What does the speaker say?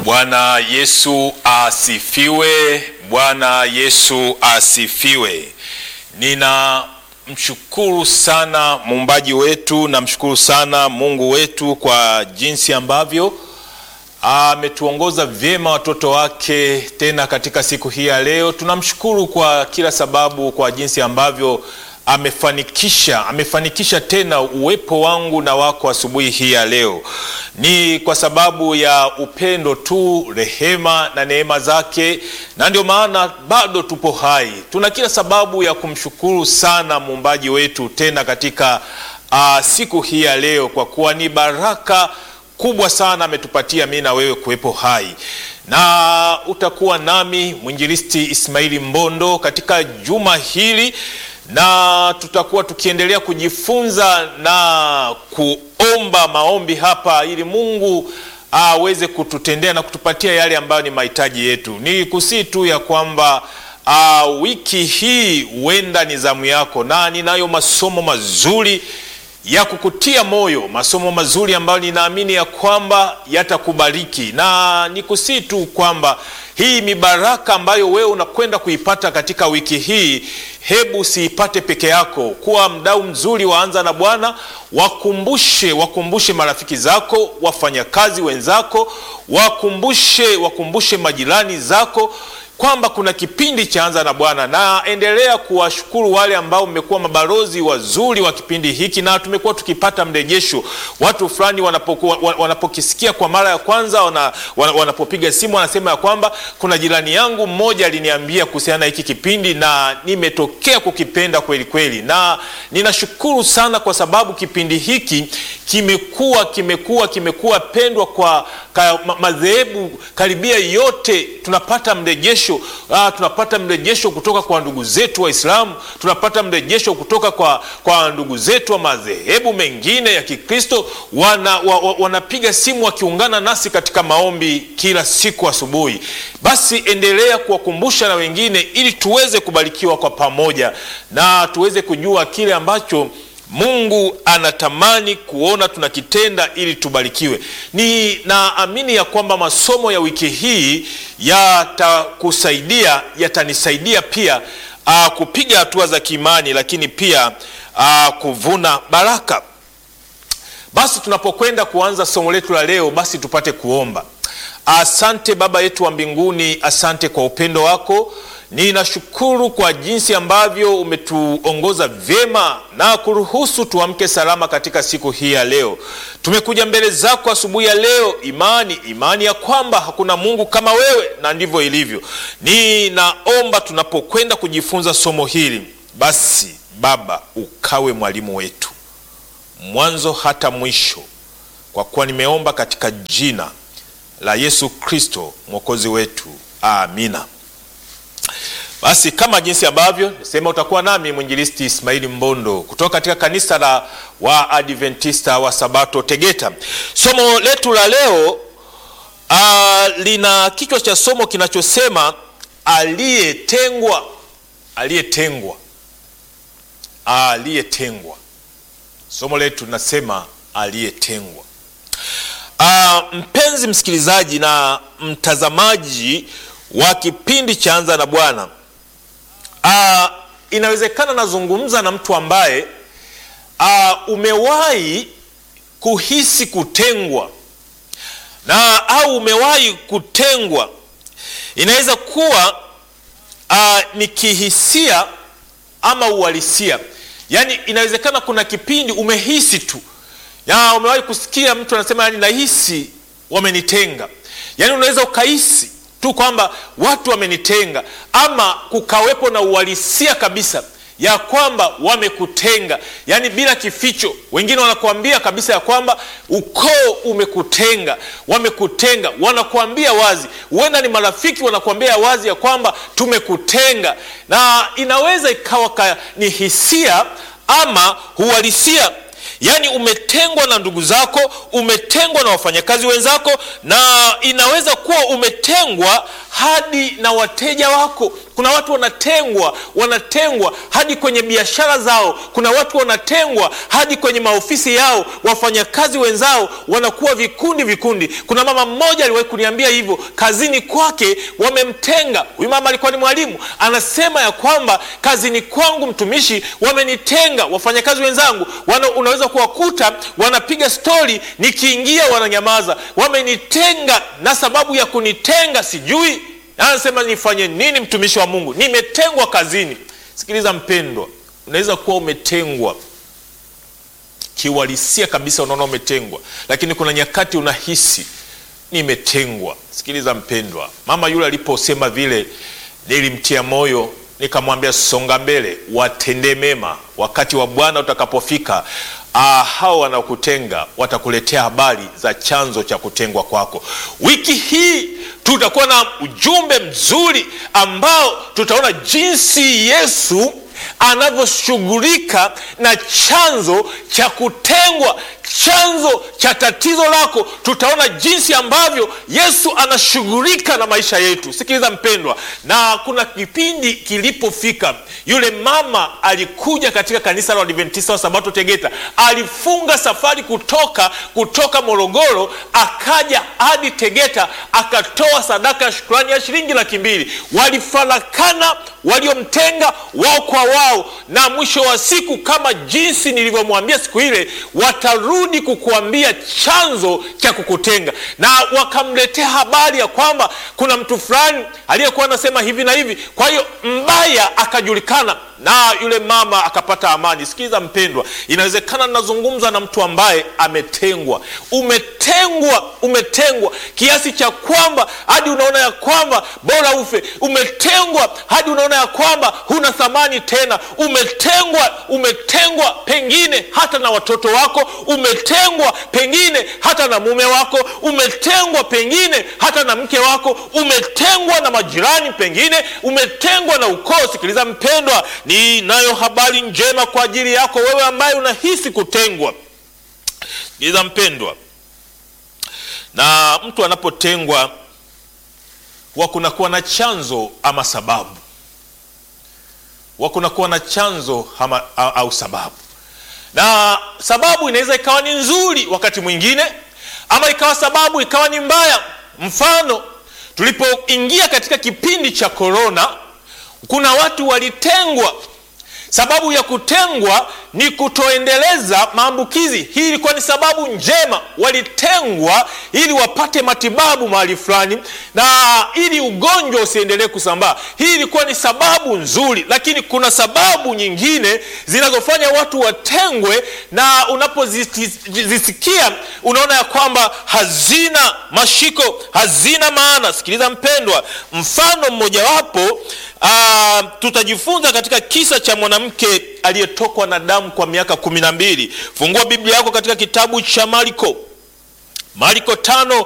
Bwana Yesu asifiwe. Bwana Yesu asifiwe. Ninamshukuru sana muumbaji wetu, namshukuru sana Mungu wetu kwa jinsi ambavyo ametuongoza vyema watoto wake tena katika siku hii ya leo. Tunamshukuru kwa kila sababu, kwa jinsi ambavyo amefanikisha amefanikisha tena uwepo wangu na wako asubuhi hii ya leo. Ni kwa sababu ya upendo tu, rehema na neema zake, na ndio maana bado tupo hai. Tuna kila sababu ya kumshukuru sana muumbaji wetu tena katika uh, siku hii ya leo, kwa kuwa ni baraka kubwa sana ametupatia mimi na wewe kuwepo hai na utakuwa nami mwinjilisti Ismaili Mbondo katika juma hili na tutakuwa tukiendelea kujifunza na kuomba maombi hapa ili Mungu aweze kututendea na kutupatia yale ambayo ni mahitaji yetu. Ni kusii tu ya kwamba uh, wiki hii huenda ni zamu yako, na ninayo masomo mazuri ya kukutia moyo, masomo mazuri ambayo ninaamini ya kwamba yatakubariki, na nikusii tu kwamba hii mibaraka ambayo wewe unakwenda kuipata katika wiki hii, hebu siipate peke yako. Kuwa mdau mzuri waanza na Bwana, wakumbushe wakumbushe marafiki zako, wafanyakazi wenzako, wakumbushe wakumbushe majirani zako kwamba kuna kipindi cha Anza na Bwana, na endelea kuwashukuru wale ambao mmekuwa mabalozi wazuri wa kipindi hiki, na tumekuwa tukipata mrejesho. Watu fulani wanapokuwa wanapokisikia kwa mara ya kwanza, wana, wanapopiga simu wanasema ya kwamba kuna jirani yangu mmoja aliniambia kuhusiana na hiki kipindi na nimetokea kukipenda kweli kweli, na ninashukuru sana kwa sababu kipindi hiki kimekuwa kimekuwa kimekuwa pendwa kwa madhehebu karibia yote, tunapata mrejesho Ah, tunapata mrejesho kutoka kwa ndugu zetu Waislamu, tunapata mrejesho kutoka kwa, kwa ndugu zetu wa madhehebu mengine ya Kikristo wana, wa, wa, wanapiga simu wakiungana nasi katika maombi kila siku asubuhi. Basi endelea kuwakumbusha na wengine ili tuweze kubarikiwa kwa pamoja na tuweze kujua kile ambacho Mungu anatamani kuona tunakitenda ili tubarikiwe. Ni naamini ya kwamba masomo ya wiki hii yatakusaidia, yatanisaidia pia aa, kupiga hatua za kiimani, lakini pia aa, kuvuna baraka. Basi tunapokwenda kuanza somo letu la leo, basi tupate kuomba. Asante Baba yetu wa mbinguni, asante kwa upendo wako Ninashukuru kwa jinsi ambavyo umetuongoza vyema na kuruhusu tuamke salama katika siku hii ya leo. Tumekuja mbele zako asubuhi ya leo, imani imani ya kwamba hakuna Mungu kama wewe, na ndivyo ilivyo. Ninaomba tunapokwenda kujifunza somo hili, basi Baba ukawe mwalimu wetu mwanzo hata mwisho, kwa kuwa nimeomba katika jina la Yesu Kristo mwokozi wetu, amina. Basi kama jinsi ambavyo nisema, utakuwa nami mwinjilisti Ismaili Mbondo kutoka katika kanisa la Waadventista wa Sabato Tegeta. Somo letu la leo uh, lina kichwa cha somo kinachosema aliyetengwa, aliyetengwa, aliyetengwa. Somo letu linasema aliyetengwa. Uh, mpenzi msikilizaji na mtazamaji wa kipindi cha Anza na Bwana. Uh, inawezekana nazungumza na mtu ambaye uh, umewahi kuhisi kutengwa na au umewahi kutengwa. Inaweza kuwa uh, ni kihisia ama uhalisia, yaani inawezekana kuna kipindi umehisi tu ya, umewahi kusikia mtu anasema, yani nahisi wamenitenga, yaani unaweza ukahisi tu kwamba watu wamenitenga, ama kukawepo na uhalisia kabisa ya kwamba wamekutenga, yaani bila kificho. Wengine wanakuambia kabisa ya kwamba ukoo umekutenga, wamekutenga, wanakuambia wazi. Huenda ni marafiki wanakuambia wazi ya kwamba tumekutenga, na inaweza ikawa ni hisia ama uhalisia. yaani umetengwa na ndugu zako umetengwa na wafanyakazi wenzako na inaweza kuwa umetengwa hadi na wateja wako kuna watu wanatengwa wanatengwa hadi kwenye biashara zao kuna watu wanatengwa hadi kwenye maofisi yao wafanyakazi wenzao wanakuwa vikundi vikundi kuna mama mmoja aliwahi kuniambia hivyo kazini kwake wamemtenga huyu mama alikuwa ni mwalimu anasema ya kwamba kazini kwangu mtumishi wamenitenga wafanyakazi wenzangu wana, unaweza kuwakuta wanapiga stori nikiingia wananyamaza wamenitenga na sababu ya kunitenga sijui anasema nifanye nini mtumishi wa mungu nimetengwa kazini sikiliza mpendwa unaweza kuwa umetengwa kiuhalisia kabisa unaona umetengwa lakini kuna nyakati unahisi nimetengwa sikiliza mpendwa mama yule aliposema vile nilimtia moyo nikamwambia songa mbele watendee mema wakati wa bwana utakapofika ah, hao wanaokutenga watakuletea habari za chanzo cha kutengwa kwako wiki hii tutakuwa na ujumbe mzuri ambao tutaona jinsi yesu anavyoshughulika na chanzo cha kutengwa chanzo cha tatizo lako tutaona jinsi ambavyo yesu anashughulika na maisha yetu sikiliza mpendwa na kuna kipindi kilipofika yule mama alikuja katika kanisa la adventista wa sabato tegeta alifunga safari kutoka kutoka morogoro akaja hadi tegeta akatoa sadaka ya shukrani ya shilingi laki mbili walifarakana waliomtenga wao kwa wao na mwisho wa siku kama jinsi nilivyomwambia siku ile watarudi kukuambia chanzo cha kukutenga na wakamletea habari ya kwamba kuna mtu fulani aliyekuwa anasema hivi na hivi kwa hiyo mbaya akajulikana na yule mama akapata amani sikiliza mpendwa inawezekana nazungumza na mtu ambaye ametengwa umetengwa umetengwa kiasi cha kwamba hadi unaona ya kwamba bora ufe umetengwa hadi unaona ya kwamba huna thamani tena umetengwa umetengwa pengine hata na watoto wako umetengwa pengine hata na mume wako umetengwa pengine hata na mke wako umetengwa na majirani pengine umetengwa na ukoo sikiliza mpendwa ninayo habari njema kwa ajili yako wewe ambaye unahisi kutengwa sikiliza mpendwa na mtu anapotengwa huwa kunakuwa na chanzo ama sababu huwa kunakuwa na chanzo ama, au sababu na sababu inaweza ikawa ni nzuri wakati mwingine ama ikawa sababu ikawa ni mbaya mfano tulipoingia katika kipindi cha korona kuna watu walitengwa sababu ya kutengwa ni kutoendeleza maambukizi hii ilikuwa ni sababu njema walitengwa ili wapate matibabu mahali fulani na ili ugonjwa usiendelee kusambaa hii ilikuwa ni sababu nzuri lakini kuna sababu nyingine zinazofanya watu watengwe na unapozisikia unaona ya kwamba hazina mashiko hazina maana sikiliza mpendwa mfano mmojawapo Uh, tutajifunza katika kisa cha mwanamke aliyetokwa na damu kwa miaka kumi na mbili fungua biblia yako katika kitabu cha mariko mariko tano